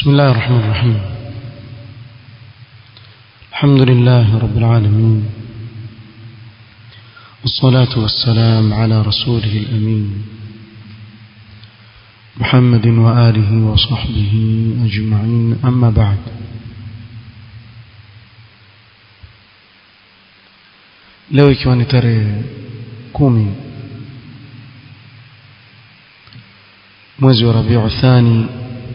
بسم الله الرحمن الرحيم الحمد لله رب العالمين والصلاة والسلام على رسوله الأمين محمد وآله وصحبه أجمعين أما بعد leo ikiwa ni tarehe kumi mwezi wa rabiu thani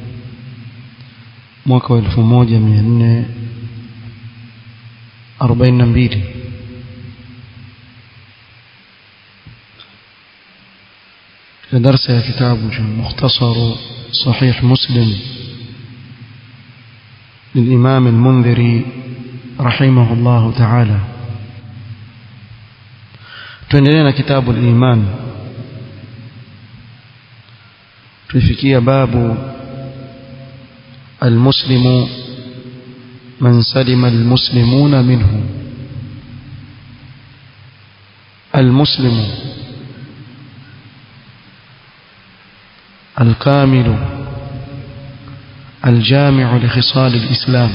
mwaka wa elfu moja mia nne arobaini na mbili في درس كتاب مختصر صحيح مسلم للإمام المنذري رحمه الله تعالى tuendelea كتاب الإيمان tuifikia babu المسلم من سلم المسلمون منه المسلم الكامل الجامع لخصال الإسلام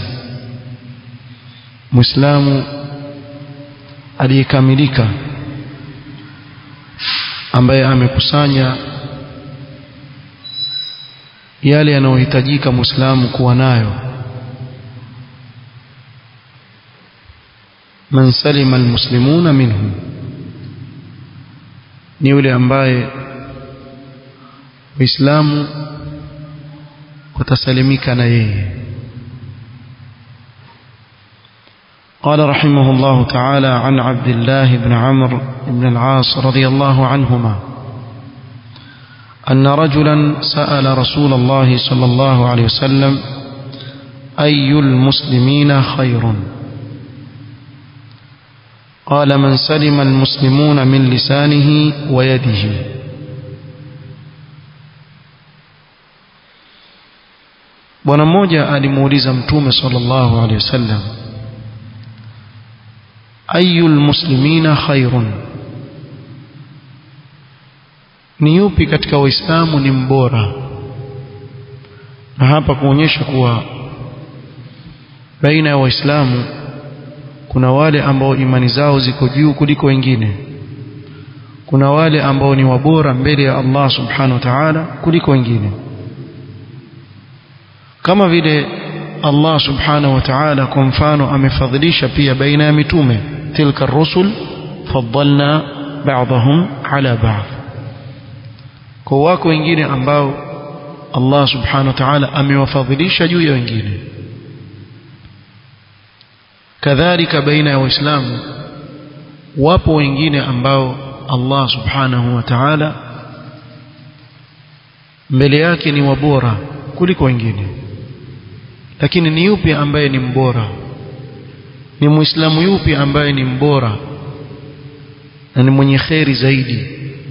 مسلم aliyekamilika ambaye amekusanya yale yanayohitajika muislamu kuwa nayo man salima almuslimuna minhu ni yule ambaye waislamu watasalimika na yeye قال رحمه الله تعالى عن عبد الله بن عمرو بن العاص رضي الله عنهما أن رجلا سأل رسول الله صلى الله عليه وسلم أي المسلمين خير قال من سلم المسلمون من لسانه ويده bwana mmoja alimuuliza mtume sallallahu alaihi wasallam ayu lmuslimina khairun ni yupi katika waislamu ni mbora na hapa kuonyesha kuwa baina ya waislamu kuna wale ambao imani zao ziko juu kuliko wengine kuna wale ambao ni wabora mbele ya Allah subhanahu wa ta'ala kuliko wengine kama vile Allah subhanahu wa ta'ala kwa mfano amefadhilisha pia baina ya mitume tilka rusul faddalna ba'dahum ala ba'd kwa wako wengine ambao Allah subhanahu wa ta'ala amewafadhilisha juu ya wengine kadhalika baina ya waislamu wapo wengine ambao Allah subhanahu wa ta'ala mbele yake ni wabora kuliko wengine lakini ni yupi ambaye ni mbora ni muislamu yupi ambaye ni mbora na ni mwenye kheri zaidi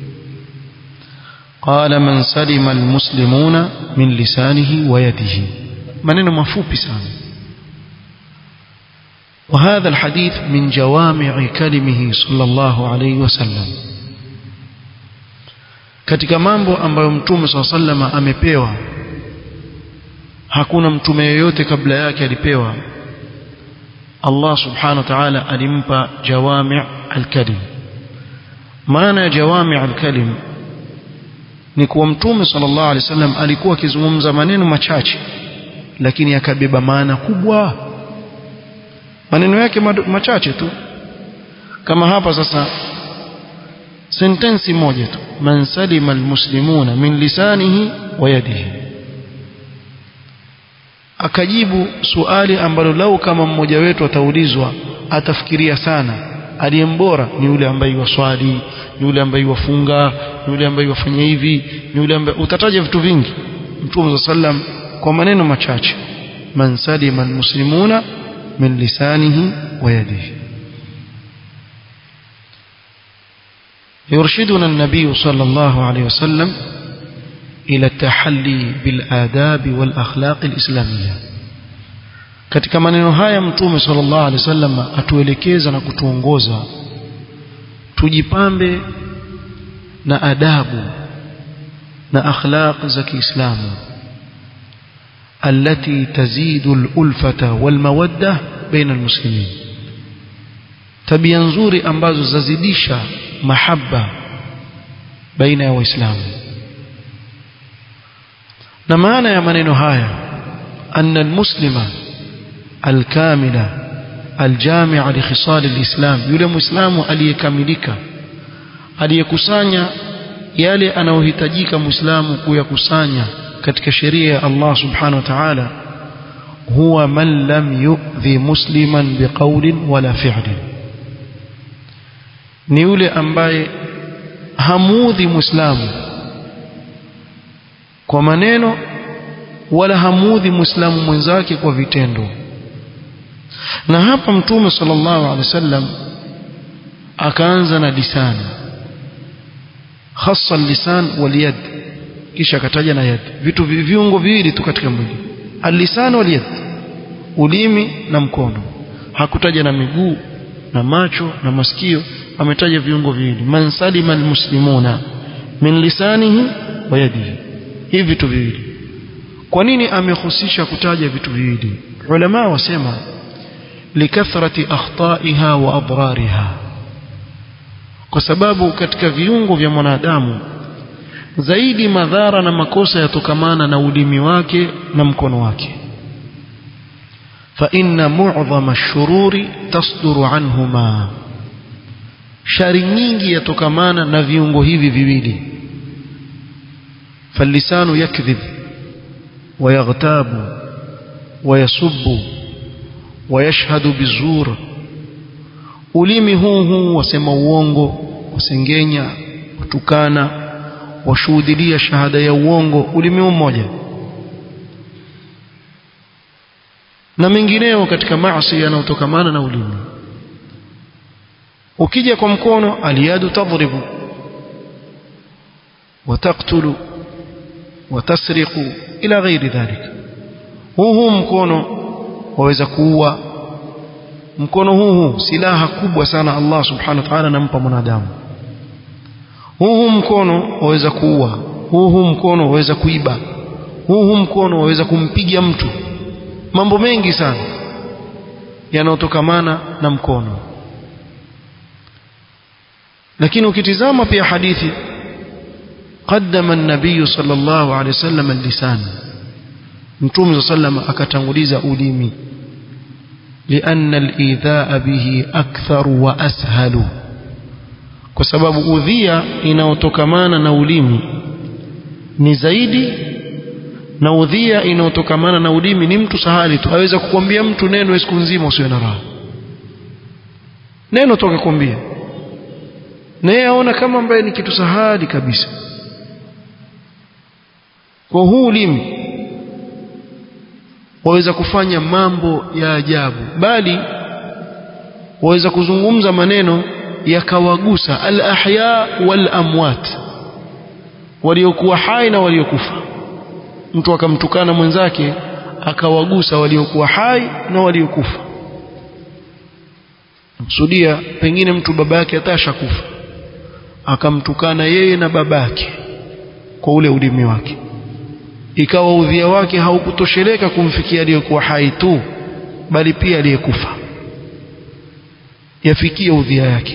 قال من سلم المسلمون من لسانه ويده maneno mafupi sana وهذا الحديث من جوامع كلمه صلى الله عليه وسلم katika mambo ambayo mtume صلى الله عليه وسلم amepewa hakuna mtume yoyote kabla yake alipewa Allah subhanahu wa ta'ala alimpa jawami' al-kalim maana ya jawami' al-kalim ni kuwa mtume sallallahu alaihi wasallam alikuwa akizungumza maneno machache lakini akabeba maana kubwa maneno yake machache tu kama hapa sasa sentensi moja tu man salima almuslimuna min lisanihi wa yadihi akajibu suali ambalo lau kama mmoja wetu ataulizwa atafikiria sana aliyembora ni yule ambaye waswali ni yule ambaye wafunga ni yule ambaye wafanya hivi ni yule ambaye utataja vitu vingi mtume sallam kwa maneno machache man salima almuslimuna min lisanihi wa yadihi يرشدنا النبي صلى الله عليه وسلم إلى التحلي بالآداب والأخلاق الإسلامية katika maneno haya mtume sallallahu alaihi wasallam atuelekeza na kutuongoza tujipambe na adabu na akhlaq za Kiislamu التي تزيد الألفة والمودة بين المسلمين tabia nzuri ambazo zazidisha mahaba baina ya waislamu na maana ya maneno haya anna almuslima alkamila aljami'a li khisal alislam yule muislamu aliyekamilika aliyekusanya yale anayohitajika muislamu kuyakusanya katika sheria ya Allah subhanahu wa ta'ala huwa man lam yu'dhi musliman biqawlin wala fi'lin ni yule ambaye hamuudhi muislamu kwa maneno wala hamuudhi muislamu mwenzake kwa vitendo na hapa mtume sallallahu alaihi wasallam akaanza na lisani hasa lisan wal yad kisha akataja na yad vitu viungo viwili tu katika mwili alisan wal yad ulimi na mkono hakutaja na miguu na macho na masikio ametaja viungo viwili man salima almuslimuna min lisanihi wa yadihi hivi vitu viwili kwa nini amehusisha kutaja vitu viwili ulama wasema likathrati akhtaiha wa adrariha kwa sababu katika viungo vya mwanadamu zaidi madhara na makosa yatokamana na ulimi wake na mkono wake فإن معظم الشرور تصدر عنهما shari nyingi yatokamana na viungo hivi viwili فاللسان يكذب ويغتاب ويسب ويشهد بالزور ulimi huu huu wasema uongo wasengenya watukana washuhudilia shahada ya uongo ulimi mmoja na mengineo katika maasi yanayotokamana na ulimi ukija kwa mkono aliyadu tadribu wataktulu watasriqu ila ghairi dhalika huu huu mkono waweza kuua mkono huu huu silaha kubwa sana Allah subhanahu wa ta'ala anampa mwanadamu huu huu mkono waweza kuua huu huu mkono waweza kuiba huu huu mkono waweza kumpiga mtu mambo mengi sana yanayotokamana na mkono lakini ukitizama pia hadithi قدم النبي صلى الله عليه وسلم اللسان متوم صلى الله عليه وسلم akatanguliza ulimi لأن الإيذاء به أكثر وأسهل kwa sababu udhia inayotokamana na ulimi ni zaidi na udhia inayotokamana na ulimi ni mtu sahali tu aweza kukwambia mtu neno siku nzima usiwe na raha neno toka kwambia na yeye aona kama ambaye ni kitu sahali kabisa kwa huu ulimi waweza kufanya mambo ya ajabu bali waweza kuzungumza maneno yakawagusa al-ahya wal amwat waliokuwa hai na waliokufa mtu akamtukana mwenzake akawagusa waliokuwa hai na waliokufa kusudia pengine mtu baba yake atasha kufa akamtukana yeye na babake kwa ule ulimi wake ikawa udhia wake haukutosheleka kumfikia aliyekuwa hai tu bali pia aliyekufa yafikia udhia yake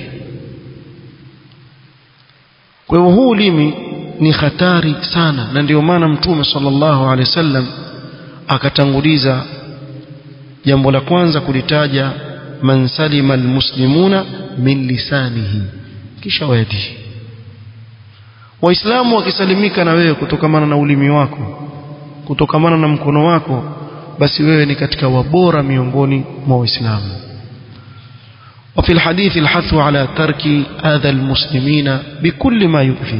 kwa hivyo huu ulimi ni hatari sana na ndio maana mtume sallallahu alaihi wasallam akatanguliza jambo la kwanza kulitaja man salima almuslimuna min lisanihi kisha wayadihi waislamu wakisalimika na wewe kutokamana na ulimi wako kutokamana na mkono wako basi wewe ni katika wabora miongoni mwa waislamu وفي الحديث الحث على ترك أذى المسلمين بكل ما يؤذي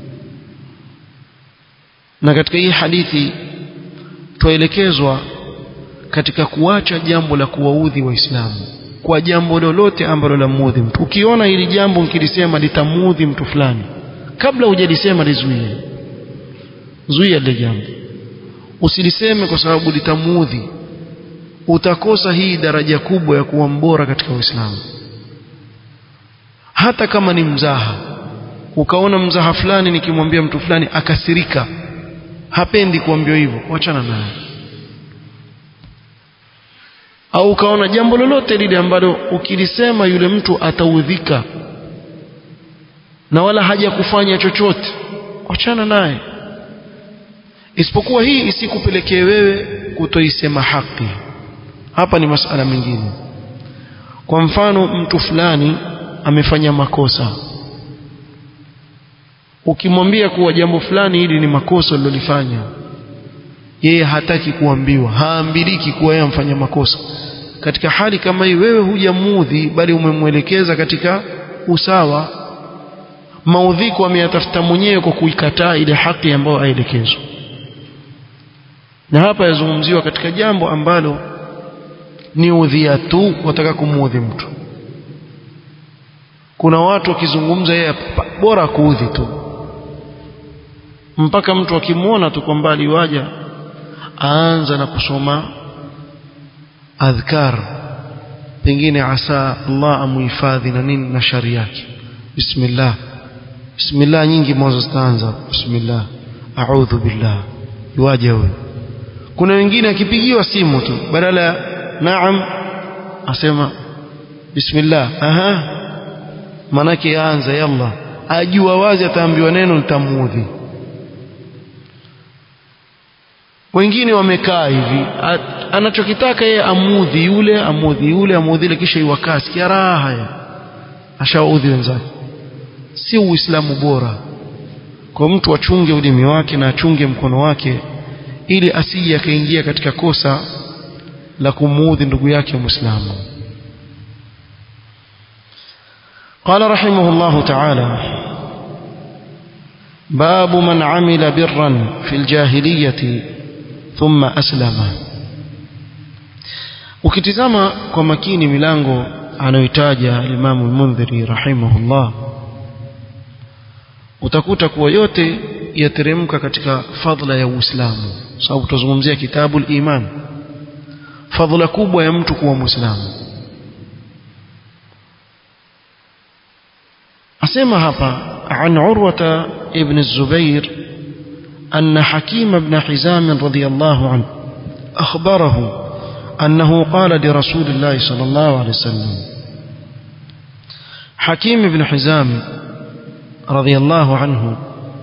na katika hii hadithi tuelekezwa katika kuacha jambo la kuwaudhi waislamu kwa jambo lolote ambalo lamuudhi mtu ukiona hili jambo mkilisema litamuudhi mtu fulani kabla hujalisema lizuie zuia lile jambo usiliseme kwa sababu litamuudhi utakosa hii daraja kubwa ya kuwa mbora katika Uislamu hata kama ni mzaha ukaona mzaha fulani nikimwambia mtu fulani akasirika hapendi kuambiwa hivyo wachana naye au ukaona jambo lolote lile ambalo ukilisema yule mtu ataudhika na wala haja kufanya chochote achana naye isipokuwa hii isikupelekee wewe kutoisema haki hapa ni masala mengine kwa mfano mtu fulani amefanya makosa ukimwambia kuwa jambo fulani hili ni makosa alilofanya yeye hataki kuambiwa haambiliki kuwa yeye amfanya makosa katika hali kama hii wewe hujamuudhi bali umemwelekeza katika usawa maudhiko ameyatafuta mwenyewe kwa kuikataa ile haki ambayo aelekezwa na hapa yazungumziwa katika jambo ambalo ni udhia tu wataka kumuudhi mtu kuna watu wakizungumza yeye bora kuudhi tu mpaka mtu akimwona tu kwa mbali waja aanza na kusoma adhkar pengine asa Allah amuhifadhi na nini na shari yake bismillah bismillah nyingi mwanzo zitaanza bismillah a'udhu billah yuaje huyo kuna wengine akipigiwa simu tu badala ya naam asema bismillah aha manake yaanza yalla ajua wazi ataambiwa neno litamuudhi wengine wamekaa hivi anachokitaka yeye amudhi yule amudhi yule amudhi yule kisha iwakaa sikia raha ya ashaudhi wenzake si uislamu bora kwa mtu achunge ulimi wake na achunge mkono wake ili asije akaingia katika kosa la kumuudhi ndugu yake muislamu قال رحمه الله تعالى باب من عمل برا في الجاهلية ثم أسلم ukitizama kwa makini milango anayoitaja Imam al-Mundhiri rahimahullah utakuta kuwa yote yateremka katika fadla ya Uislamu sababu tutazungumzia kitabu al-Iman fadla kubwa ya mtu kuwa Muislamu asema hapa عن عروة ابن الزبير أن حكيم بن حزام رضي الله عنه أخبره أنه قال لرسول الله صلى الله عليه وسلم حكيم بن حزام رضي الله عنه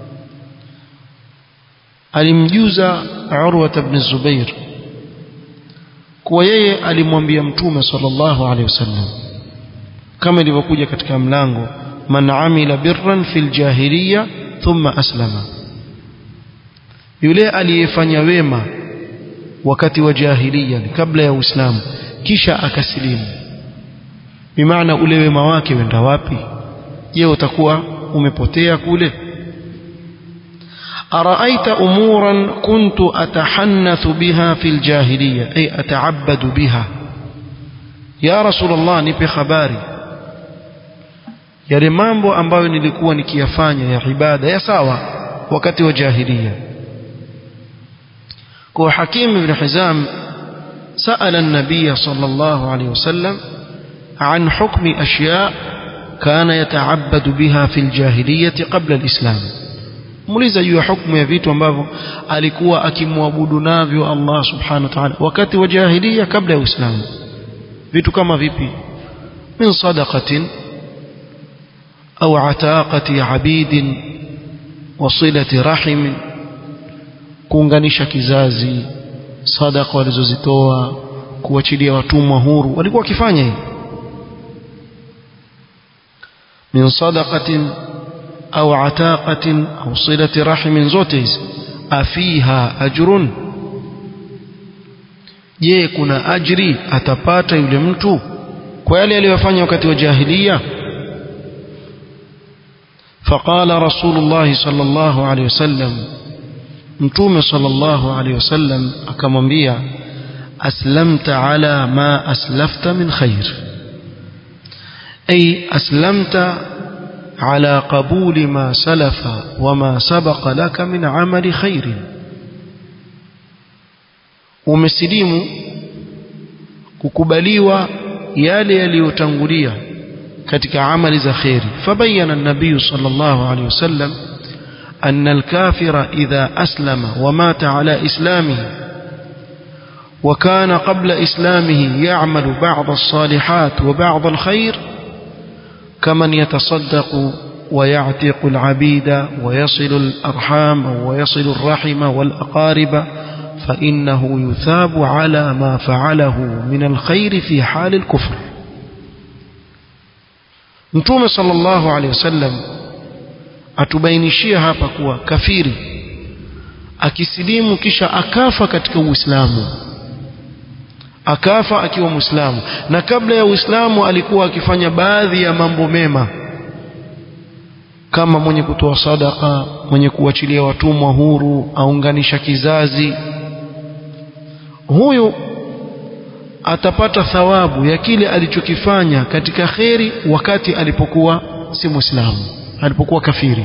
alimjuza Urwa ibn Zubair kuwa yeye alimwambia mtume sallallahu alaihi wasallam kama ilivyokuja katika mlango man amila birran fil jahiliya thumma aslama yule aliyefanya wema wakati wa jahiliya kabla ya Uislamu kisha akasilimu bimaana ule wema wake wenda wapi je utakuwa umepotea kule أرأيت أمورا كنت أتحنث بها في الجاهلية أي أتعبد بها يا رسول الله نبي خباري yale mambo ambayo nilikuwa nikiyafanya ya ibada ya sawa wakati wa jahiliya kwa Hakim ibn Hizam سأل النبي صلى الله عليه وسلم عن حكم أشياء كان يتعبد بها في الجاهلية قبل الإسلام muuliza juu ya hukumu ya vitu ambavyo alikuwa akimwabudu navyo Allah subhanahu wa ta'ala wakati wa jahiliya kabla ya Uislamu vitu kama vipi min sadaqatin au ataqati abidin wasilati rahim kuunganisha kizazi sadaqa walizozitoa kuachilia watumwa huru walikuwa wakifanya hivi min sadaqatin au ataqatin au silati rahimin zote hizi afiha ajrun je kuna ajri atapata yule mtu kwa yale aliyofanya wakati wa jahiliya فقال رسول الله صلى الله عليه وسلم متوم صلى الله عليه وسلم akamwambia aslamta ala ma aslafta min khair ay aslamta على قبول ما سلف وما سبق لك من عمل خير umesilimu kukubaliwa yale yaliyotangulia katika amali za khairi fabayana an-nabiy sallallahu alayhi wasallam أن الكافر إذا أسلم ومات على إسلامه وكان قبل إسلامه يعمل بعض الصالحات وبعض الخير كمن يتصدق ويعتق العبيد ويصل الأرحام ويصل الرحم والأقارب فإنه يثاب على ما فعله من الخير في حال الكفر Mtume sallallahu alaihi wasallam atubainishia hapa kuwa kafiri akisilimu kisha akafa katika Uislamu akafa akiwa Muislamu na kabla ya Uislamu alikuwa akifanya baadhi ya mambo mema kama mwenye kutoa sadaka mwenye kuachilia watumwa huru aunganisha kizazi huyu atapata thawabu ya kile alichokifanya katika kheri wakati alipokuwa si muislamu alipokuwa kafiri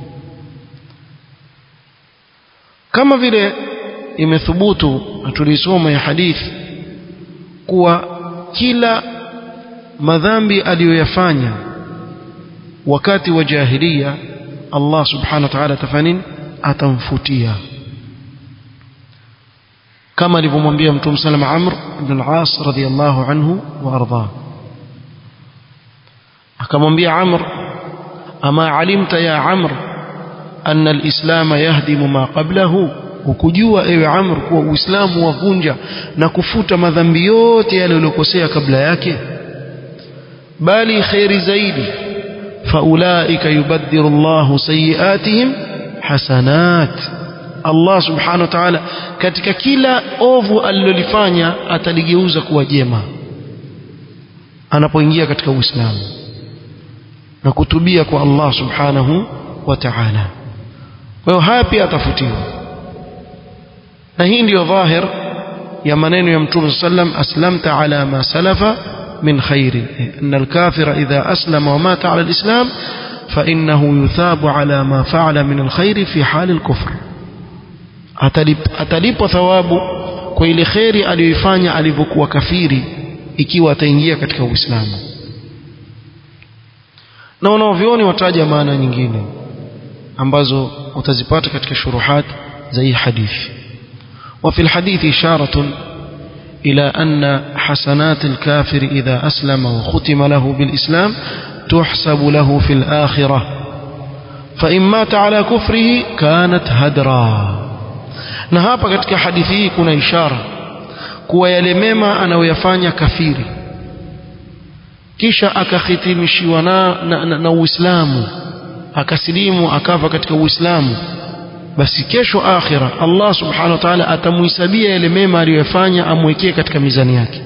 kama vile imethubutu na tulisoma ya hadithi kuwa kila madhambi aliyoyafanya wakati wa jahiliya Allah subhanahu wa ta'ala atafanya atamfutia kama alivyomwambia mtume salama Amr ibn al-As radiyallahu anhu wa arda akamwambia Amr ama alimta ya Amr anna al-islam yahdimu ma qablahu ukujua ewe Amr kuwa Uislamu wavunja na kufuta madhambi yote yale uliyokosea kabla yake bali khairi zaidi faulaika yubaddiru Allahu sayiatihim hasanat Allah subhanahu wa ta'ala katika kila ovu alilolifanya ataligeuza kuwa jema anapoingia katika Uislamu na kutubia kwa Allah subhanahu wa ta'ala kwa hiyo haya pia atafutiwa na hii ndiyo dhahir ya maneno ya Mtume sallam aslamta ala ma salafa min khairi anna al-kafira idha aslama wa mata ala al-islam فإنه يثاب على ما فعل من الخير في حال الكفر atalipwa thawabu kwa ile kheri aliyoifanya alivyokuwa kafiri ikiwa ataingia katika Uislamu na wanaovioni wataja maana nyingine ambazo utazipata katika shuruhat za hii hadithi وفي الحديث إشارة إلى أن حسنات الكافر إذا أسلم وختم له بالإسلام تحسب له في الآخرة فإن مات على كفره كانت هدرا na hapa katika hadithi hii kuna ishara kuwa yale mema anayoyafanya kafiri kisha akahitimishiwa na, na, na, na Uislamu akasilimu akafa katika Uislamu basi kesho akhira Allah subhanahu wa ta'ala atamuhisabia yale mema aliyoyafanya amwekee katika mizani yake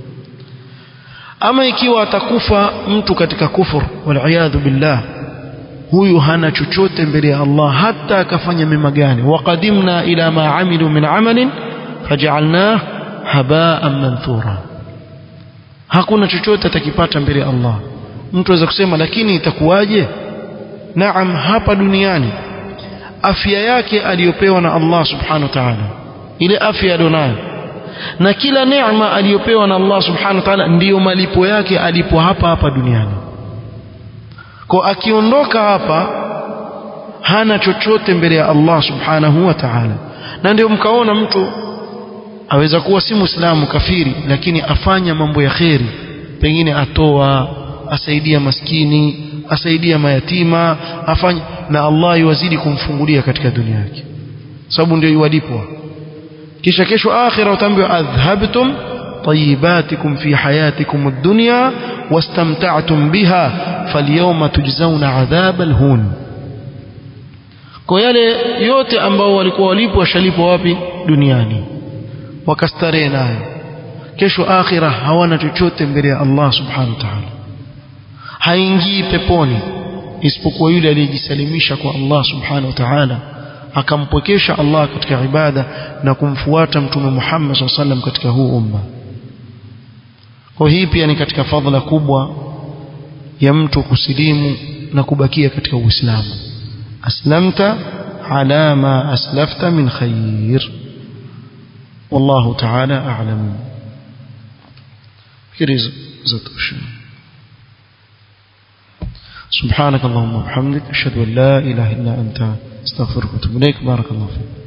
ama ikiwa atakufa mtu katika kufur waliyadhu billah huyu hana chochote mbele ya Allah hata akafanya mema gani waqadimna ila ma amilu min amalin faj'alnah haba'an manthura hakuna chochote atakipata mbele ya Allah mtu aweza kusema lakini itakuwaje naam hapa duniani afya yake aliyopewa na Allah subhanahu wa ta'ala ile afya alionayo na kila neema aliyopewa na Allah subhanahu wa ta'ala ndiyo malipo yake alipo hapa hapa duniani kwa akiondoka hapa hana chochote mbele ya Allah subhanahu wa ta'ala na ndio mkaona mtu aweza kuwa si muislamu kafiri lakini afanya mambo ya kheri pengine atoa asaidia maskini asaidia mayatima afanya na Allah yuwazidi kumfungulia katika dunia yake sababu ndio yuwalipwa kisha kesho akhira utaambiwa adhhabtum طيباتكم في حياتكم الدنيا واستمتعتم بها فاليوم تجزون عذاب الهون kwa yale yote ambao walikuwa walipwa washalipwa wapi duniani wakastarehe nayo kesho akhira hawana chochote mbele ya Allah subhanahu wa ta'ala haingii peponi isipokuwa yule aliyejisalimisha kwa Allah subhanahu wa ta'ala akampwekesha Allah katika ibada na kumfuata mtume Muhammad SAW sallam katika huu umma kwa hii pia ni katika fadhila kubwa ya mtu kusilimu na kubakia katika Uislamu aslamta ala ma aslafta min khair wallahu ta'ala a'lam fikiri zatosha سبحانك اللهم وبحمدك أشهد أن لا إله إلا أنت استغفرك واتوب إليك بارك الله فيك